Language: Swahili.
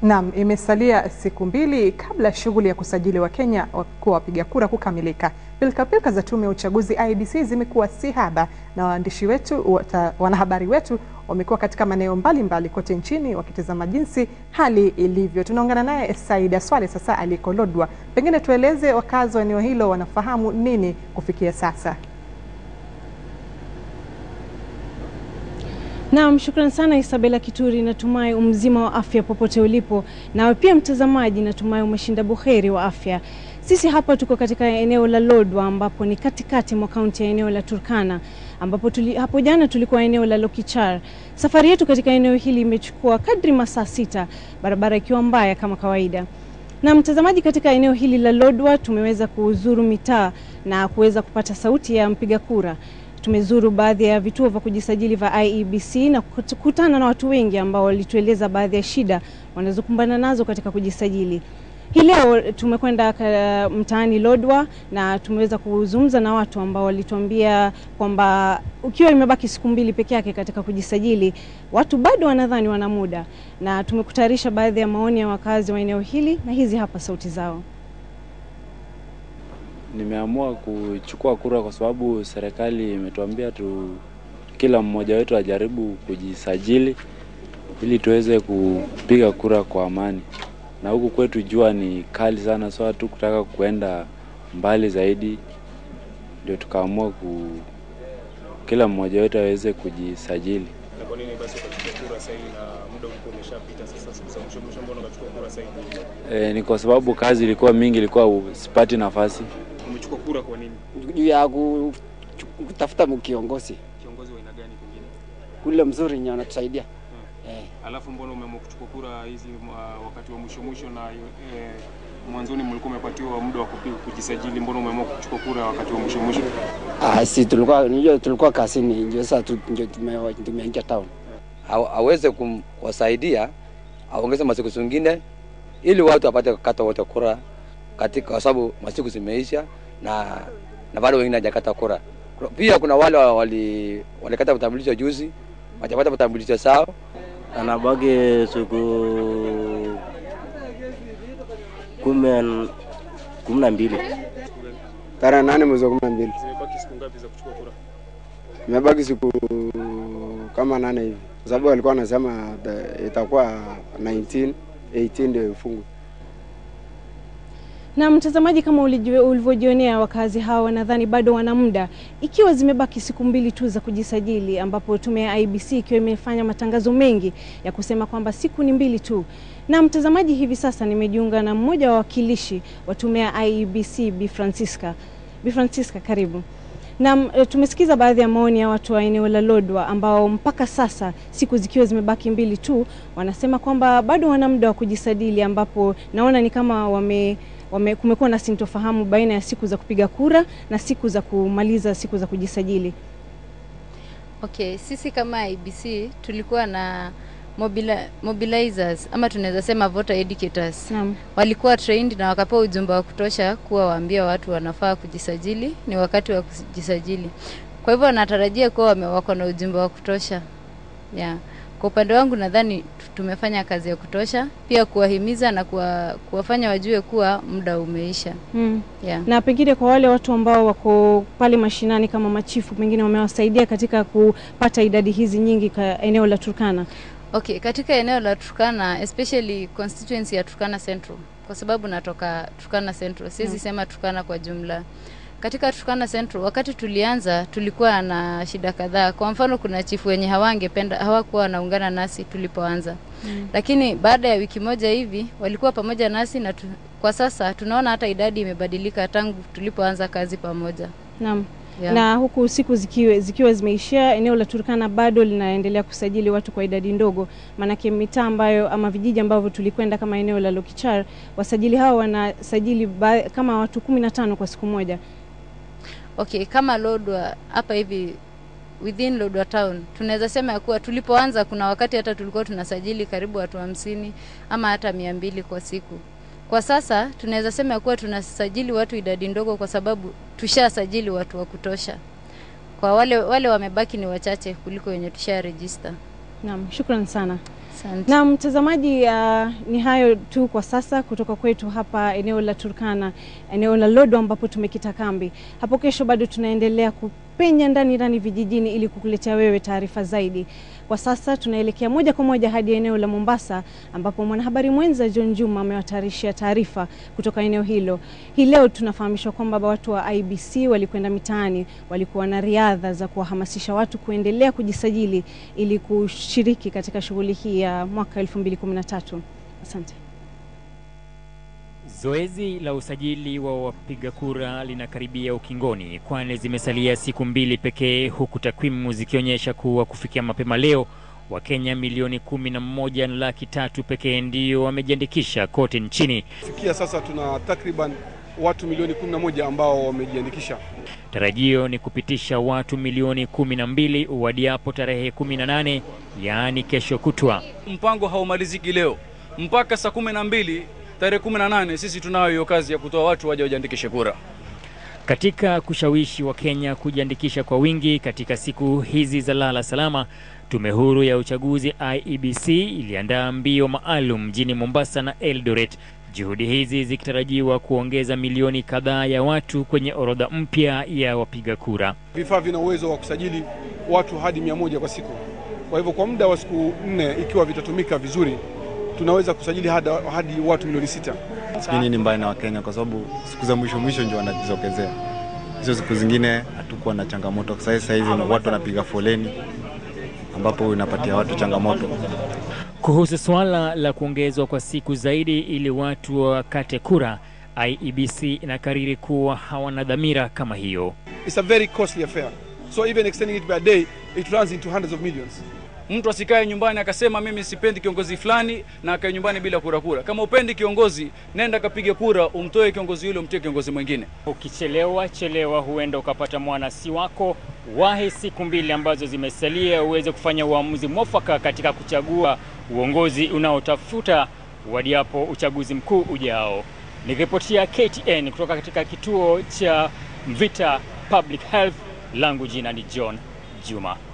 Naam, imesalia siku mbili kabla ya shughuli ya kusajili Wakenya kuwa wapiga kura kukamilika. Pilkapilka za tume ya uchaguzi IEBC zimekuwa si haba, na waandishi wetu wata, wanahabari wetu wamekuwa katika maeneo mbalimbali kote nchini wakitazama jinsi hali ilivyo. Tunaungana naye Saida Swale sasa aliko Lodwar. Pengine tueleze wakazi wa eneo hilo wanafahamu nini kufikia sasa. Naam, shukran sana Isabela Kituri, natumai umzima wa afya popote ulipo. Nawe pia mtazamaji, natumai umeshinda buheri wa afya. Sisi hapa tuko katika eneo la Lodwar ambapo ni katikati mwa kaunti ya eneo la Turkana ambapo tuli, hapo jana tulikuwa eneo la Lokichar. Safari yetu katika eneo hili imechukua kadri masaa sita, barabara ikiwa mbaya kama kawaida. Na mtazamaji, katika eneo hili la Lodwar tumeweza kuzuru mitaa na kuweza kupata sauti ya mpiga kura. Tumezuru baadhi ya vituo vya kujisajili vya IEBC na kukutana na watu wengi ambao walitueleza baadhi ya shida wanazokumbana nazo katika kujisajili. Hii leo tumekwenda mtaani Lodwar na tumeweza kuzungumza na watu ambao walituambia kwamba ukiwa imebaki siku mbili peke yake katika kujisajili, watu bado wanadhani wana muda, na tumekutayarisha baadhi ya maoni ya wakazi wa eneo hili na hizi hapa sauti zao. Nimeamua kuchukua kura kwa sababu serikali imetuambia tu kila mmoja wetu ajaribu kujisajili ili tuweze kupiga kura kwa amani, na huku kwetu jua ni kali sana, so tu kutaka kuenda mbali zaidi, ndio tukaamua ku kila mmoja wetu aweze kujisajili. Na kwa nini basi ukachukua kura sasa na muda ulikuwa umeshapita? Sasa siku za mwisho mwisho, mbona ukachukua kura sasa? E, ni kwa sababu kazi ilikuwa mingi, ilikuwa sipati nafasi. Umechukua kura kwa nini? juu ya ku- kutafuta kiongozi Kiongozi wa aina gani pengine? ule mzuri nye anatusaidia eh. Alafu mbona umeamua kuchukua kura hizi uh, wakati wa mwisho mwisho na eh, mwanzoni mlikuwa umepatiwa muda wa kupiga kujisajili, mbona umeamua kuchukua kura wakati wa mwisho mwisho? Ah, si tulikuwa ndio tulikuwa kazini ndio sasa tu- ndio tume- tumeingia town. aw- aweze kuwasaidia aongeze masiku zingine ili watu wapate kukata wote kura katika, kwa sababu masiku zimeisha na na bado wengine hajakata kura. Pia kuna wale wali walikata vitambulisho juzi hawajapata vitambulisho sao. anabaki siku kumi kumi na mbili tarehe nane mwezi wa kumi na mbili Zimebaki siku ngapi za kuchukua kura? imebaki siku kama nane hivi, kwa sababu walikuwa wanasema the- itakuwa 19 18 ndio ifungwe. Na mtazamaji, kama ulijue- ulivyojionea, wakazi hawa wanadhani bado wana muda, ikiwa zimebaki siku mbili tu za kujisajili, ambapo tume ya IEBC ikiwa imefanya matangazo mengi ya kusema kwamba siku ni mbili tu. Na mtazamaji, hivi sasa nimejiunga na mmoja wa wakilishi wa tume ya IEBC, Bi Francisca. Bi Francisca, karibu. Na e, tumesikiza baadhi ya maoni ya watu wa eneo la Lodwar ambao mpaka sasa siku zikiwa zimebaki mbili tu, wanasema kwamba bado wana muda wa kujisajili, ambapo naona ni kama wame wame, kumekuwa na sintofahamu baina ya siku za kupiga kura na siku za kumaliza siku za kujisajili. Okay, sisi kama IBC tulikuwa na mobili mobilizers ama tunaweza sema voter educators. Naam. Walikuwa trained na wakapewa ujumbe wa kutosha kuwa waambia watu wanafaa kujisajili, ni wakati wa kujisajili. Kwa hivyo natarajia kuwa wame- wako na ujumbe wa kutosha. Yeah. Kwa upande wangu nadhani tu- tumefanya kazi ya kutosha, pia kuwahimiza na kuwa, kuwafanya wajue kuwa muda umeisha. Mm. Yeah. Na pengine kwa wale watu ambao wako pale mashinani kama machifu, pengine wamewasaidia katika kupata idadi hizi nyingi ka eneo la Turkana. Okay, katika eneo la Turkana especially constituency ya Turkana Central kwa sababu natoka Turkana Central, siwezi Mm. sema Turkana kwa jumla. Katika Turkana Central wakati tulianza tulikuwa na shida kadhaa. Kwa mfano kuna chifu wenye hawangependa hawakuwa wanaungana nasi tulipoanza. Mm. Lakini baada ya wiki moja hivi walikuwa pamoja nasi na tu, kwa sasa tunaona hata idadi imebadilika tangu tulipoanza kazi pamoja. Naam. Yeah. Na huku siku zikiwa, zikiwa zimeishia, eneo la Turkana bado linaendelea kusajili watu kwa idadi ndogo, maanake mitaa ambayo ama vijiji ambavyo tulikwenda kama eneo la Lokichar, wasajili hao wanasajili ba, kama watu kumi na tano kwa siku moja. Okay, kama Lodwar hapa hivi within Lodwar town tunaweza sema ya kuwa tulipoanza, kuna wakati hata tulikuwa tunasajili karibu watu hamsini ama hata mia mbili kwa siku. Kwa sasa tunaweza sema ya kuwa tunasajili watu idadi ndogo, kwa sababu tushasajili watu wa kutosha. Kwa wale wale wamebaki ni wachache kuliko wenye tusha register. Naam, shukran sana. Asante. Na mtazamaji, uh, ni hayo tu kwa sasa kutoka kwetu hapa eneo la Turkana, eneo la Lodwar ambapo tumekita kambi. Hapo kesho bado tunaendelea kupenya ndani ndani vijijini ili kukuletea wewe taarifa zaidi. Kwa sasa tunaelekea moja kwa moja hadi eneo la Mombasa ambapo mwanahabari mwenza John Juma amewatayarishia taarifa kutoka eneo hilo. Hii leo tunafahamishwa kwamba watu wa IBC walikwenda mitaani, walikuwa na riadha za kuwahamasisha watu kuendelea kujisajili ili kushiriki katika shughuli hii ya mwaka 2013. Asante. Zoezi la usajili wa wapiga kura linakaribia ukingoni, kwani zimesalia siku mbili pekee, huku takwimu zikionyesha kuwa kufikia mapema leo Wakenya milioni kumi na moja na laki tatu pekee ndio wamejiandikisha kote nchini. Kufikia sasa tuna takriban watu milioni 11 ambao wamejiandikisha. Tarajio ni kupitisha watu milioni kumi na mbili uwadiapo tarehe kumi na nane yaani kesho kutwa. Mpango haumaliziki leo mpaka saa kumi na mbili tarehe kumi na nane sisi tunayo hiyo kazi ya kutoa watu waje wajiandikishe kura. Katika kushawishi Wakenya kujiandikisha kwa wingi katika siku hizi za lala salama, Tume Huru ya Uchaguzi IEBC iliandaa mbio maalum mjini Mombasa na Eldoret, juhudi hizi zikitarajiwa kuongeza milioni kadhaa ya watu kwenye orodha mpya ya wapiga kura. Vifaa vina uwezo wa kusajili watu hadi mia moja kwa siku. Kwa hivyo kwa muda wa siku nne, ikiwa vitatumika vizuri, tunaweza kusajili hadi, hadi watu milioni sita. Hii ni mbaya na Wakenya kwa sababu siku za mwisho mwisho ndio wanajizokezea. Hizo siku zingine hatukuwa na changamoto. Sasa hivi watu wanapiga foleni ambapo inapatia watu changamoto. Kuhusu suala la kuongezwa kwa siku zaidi ili watu wakate kura, IEBC inakariri kuwa hawana dhamira kama hiyo. It's a very costly affair. So even extending it by a day, it runs into hundreds of millions. Mtu asikae nyumbani akasema mimi sipendi kiongozi fulani na akae nyumbani bila kura kura. Kama upendi kiongozi, nenda kapige kura, umtoe kiongozi yule, umtie kiongozi mwingine. Ukichelewa chelewa, huenda ukapata mwana si wako. Wahi siku mbili ambazo zimesalia uweze kufanya uamuzi mwafaka katika kuchagua uongozi unaotafuta wadiapo uchaguzi mkuu ujao. Nikiripotia KTN kutoka katika kituo cha Mvita Public Health, langu jina ni John Juma.